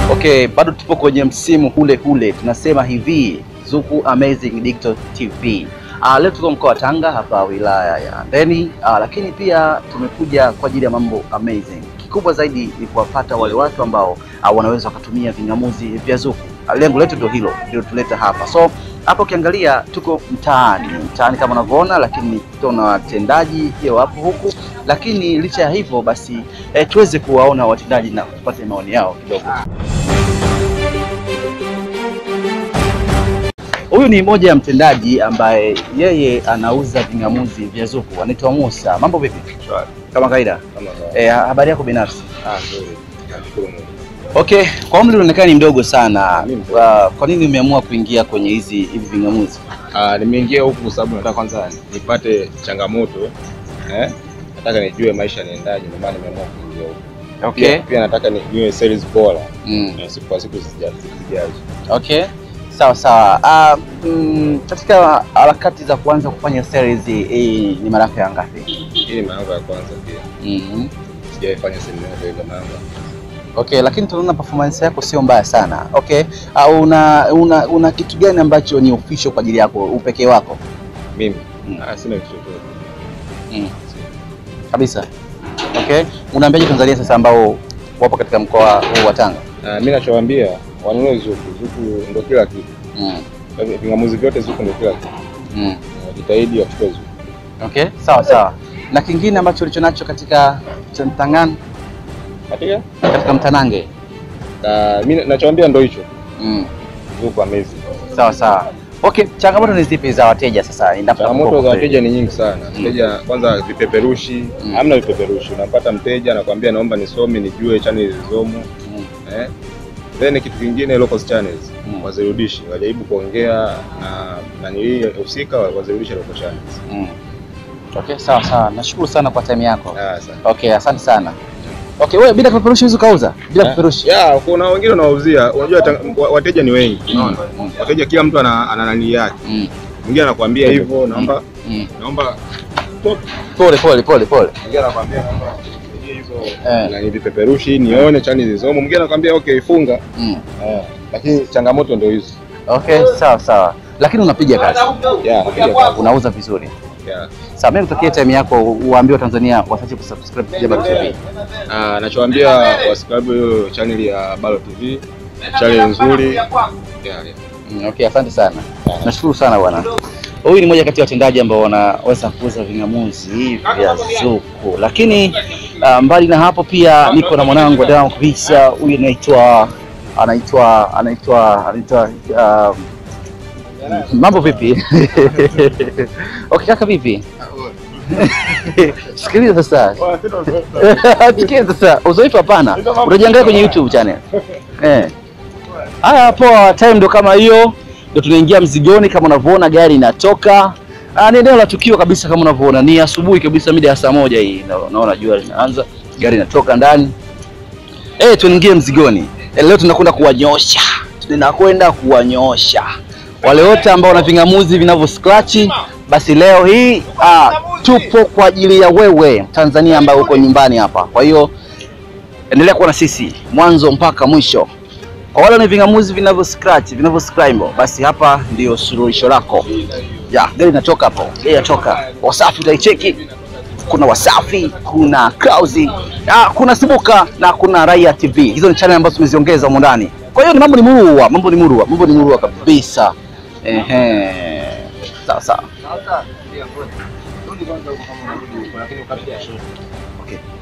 Okay, bado tupo kwenye msimu ule ule, tunasema hivi Zuku Amazing Digital TV. Uh, leo tuko mkoa wa Tanga hapa wilaya ya Handeni, uh, lakini pia tumekuja kwa ajili ya mambo amazing. Kikubwa zaidi ni kuwapata wale watu ambao uh, wanaweza wakatumia ving'amuzi vya Zuku. Uh, lengo letu ndio hilo, ndio tuleta hapa. So hapa ukiangalia tuko mtaani, mtaani kama unavyoona, lakini tuna watendaji pia wapo huku, lakini licha ya hivyo basi eh, tuweze kuwaona watendaji na tupate maoni yao kidogo. Huyu ni mmoja ya mtendaji ambaye yeye anauza ving'amuzi vya Zuku, anaitwa Musa. Mambo vipi? Shwari. Kama kawaida. Kama kawaida. Eh, habari yako binafsi? Ah, nzuri. Nashukuru Mungu. Okay, kwa umri unaonekana ni mdogo sana. Mimi mdogo. Kwa, kwa nini umeamua kuingia kwenye hizi hivi ving'amuzi? Ah, nimeingia huku kwa sababu nataka kwanza nipate changamoto eh? Nataka nijue maisha yanaendaje, ndio maana nimeamua kuingia huku. Okay. Pia, pia nataka nijue sales bora Mm. na siku kwa siku zija- zijazo. Okay. Sawa sawa. Ah, mm, katika harakati za kuanza kufanya series hii ni mara yako ya ngapi? Hii ni mara yangu ya kwanza pia. Mhm. Sijawahi fanya seminar yoyote ile mara yangu. Okay, lakini tunaona performance yako sio mbaya sana. Okay. Uh, una, una una kitu gani ambacho ni official kwa ajili yako, upekee wako? Mimi Mm. ah, sina kitu chochote. Mm. Kabisa. Okay. Unaambiaje Tanzania sasa ambao wapo katika mkoa huu wa Tanga? Ah, mimi nachowaambia wanunue Zuku. Zuku ndio kila kitu. Mm. Vingamuzi vyote Zuku ndio kila kitu. Mm. Jitahidi wachukue Zuku. Okay, sawa sawa. Na kingine ambacho ulicho nacho katika cha Mtangan, Katika? katika Mtanange. Ah, mimi nachowaambia ndio hicho. Mm. Zuku amazing. Sawa sawa. Okay, changamoto ni zipi za wateja sasa? endapo Changamoto kwa za kweli? wateja ni nyingi sana. Mteja kwanza, vipeperushi Mm. hamna vipeperushi. Unampata mteja anakwambia naomba nisome nijue channel zilizomo Mm. eh. Then kitu kingine local channels Mm. wazirudishi, wajaribu kuongea na nanilii husika wazirudishe local channels. Mm. Okay, sawa sawa. Nashukuru sana kwa time yako. Ah, sana. Okay, asante sana. Okay, wewe bila kipeperushi huwezi ukauza? Bila kipeperushi? Ya, kuna wengine wanawauzia, unajua ta- wa- wateja ni wengi. Unaona? Mm. Wateja kila mtu ana ana nani yake. Mm. Mwingine anakuambia hivyo, naomba Mm. naomba top. Pole pole pole pole. Mwingine anakuambia naomba hizo Eh. na ni vipeperushi nione channel zilizomo. Mwingine anakuambia okay, funga. Mm. Eh, lakini changamoto ndio hizo. Okay, sawa sawa. Lakini unapiga kazi. Yeah, napiga kazi. Unauza vizuri. Yeah. Sawa, mimi nitakie time yako uwaambie Watanzania wasiache kusubscribe Jabal TV. Ah, nachowaambia wasubscribe hiyo channel ya Balo TV. Channel nzuri. Yeah, yeah. Mm, Okay, asante sana. Nashukuru sana bwana. Huyu ni mmoja kati ya watendaji ambao wanaweza kuuza ving'amuzi vya Zuku, lakini uh, mbali na hapo pia niko na mwanangu wa damu kabisa. Huyu anaitwa anaitwa anaitwa anaitwa uh, mambo vipi? okay, kaka vipi? Sikiliza sasa. Sikiliza sasa. Uzoefu hapana. Utajiangalia kwenye YouTube channel. Eh. Haya, poa. Time ndo kama hiyo, ndo tunaingia mzigoni. Kama unavyoona gari inatoka. Ah, ni eneo la tukio kabisa, kama unavyoona ni asubuhi kabisa, mida ya saa moja hii. Na- Naona jua linaanza, gari inatoka ndani. Eh, tuingie mzigoni. Eh, leo tunakwenda kuwanyosha, tunakwenda kuwanyosha wale wote ambao wana ving'amuzi vinavyo scratch. Basi leo hii ah, tupo kwa ajili ya wewe Tanzania ambaye uko nyumbani hapa. Kwa hiyo endelea kuwa na sisi mwanzo mpaka mwisho. Kwa wale wenye ving'amuzi vinavyo scratch vinavyo scramble, basi hapa ndio suluhisho lako. Ya, gari inatoka hapo, gari inatoka. Wasafi utaicheki, kuna Wasafi, kuna Clouds, ah, kuna Sibuka na kuna Raia TV. Hizo ni channel ambazo tumeziongeza humo ndani. Kwa hiyo ni mambo ni murua, mambo ni murua, mambo ni murua kabisa. Ehe. Sawa sawa. Okay.